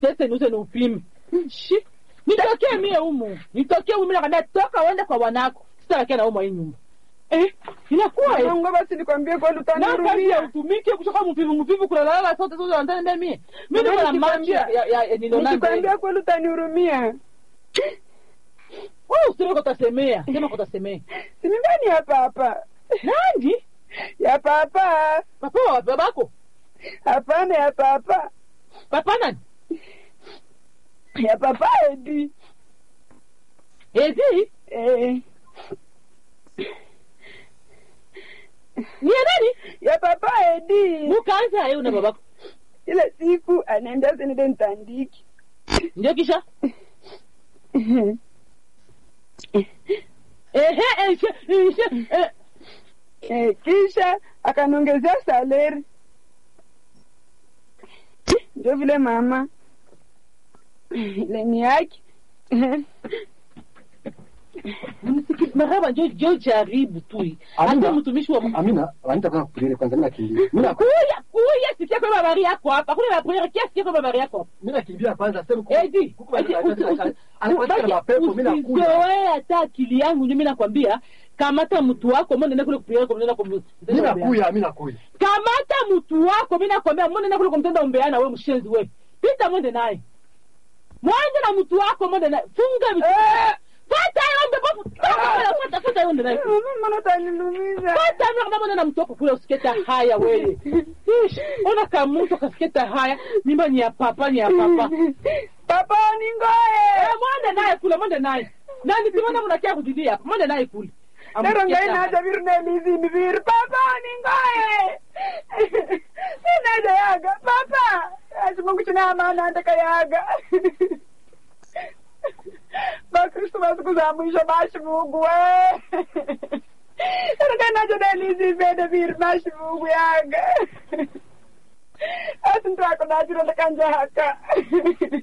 tese niuze ni upime shi nitokee mie humu nitokee humu nakwambia toka uende kwa wanako sitabakia na humu hii nyumba eh inakuwa eh. Mungu basi nikwambie kweli na kazi ya utanihurumia. utumike kutoka mvivu mvivu kulalala sote sote wanatenda mie mimi niko na macho ya ya- ya nilionana Nikikwambia kweli utanihurumia. wewe useme kwa utasemea sema kwa utasemea Si nyumbani hapa hapa. nani Hapa hapa. papa wa babako Hapana hapa hapa. papa nani Ya papa Edi. ezi Eh. ni ya nani Ya papa Edi. mukaanza yeye na babako Ile siku anaenda senede ntandiki. ndio kisha ehe ehe ehe eh, Eh, kisha akaniongezea saleri. Ndio vile mama leni yake mnisikize maraba njo njo jaribu tu hata Amina. mtumishi wa Amina, Anita kwa kulele kwanza mimi nakimbia. Mimi na- kuya kuya sikia kwa habari yako hapa kuna habari kia sikia kwa habari yako hapa mimi nakimbia kwanza sema Edi, kuku edi, usi- usi- anakuwa na mapepo mimi nakuja. usizoee hata akili yangu mimi nakwambia kamata mtu wako mbona nenda kule kupiga kwa nenda Mimi nakuja, mimi nakuja. kamata mtu wako mimi nakwambia mbona nenda kule kumtenda umbeana wewe mshenzi wewe pita mwende naye mwende na mtu wako mwende naye funga vitu fata yombe bofu fata fata yombe naye mama utanilumiza. fata mimi kama mwende na mtu wako kule usiketa haya wewe Ish, ona kama mtu kasiketa haya mimba ni ya papa ni ya papa Papa ningoe. Eh, mwende naye kule mwende naye na nisimona mnakia kudidia hapo mwende naye kule Nero ngai naja viru na mizi viru. Papa ningoe. Sinaja yaga. Papa. Acha Mungu tuna amana andaka yaga. Bakristo masiku za mwisho bashi Mungu we. Nero ngai naja na mizi vede viru bashi Mungu yaga. Asi ntwako najiro ndakanja haka.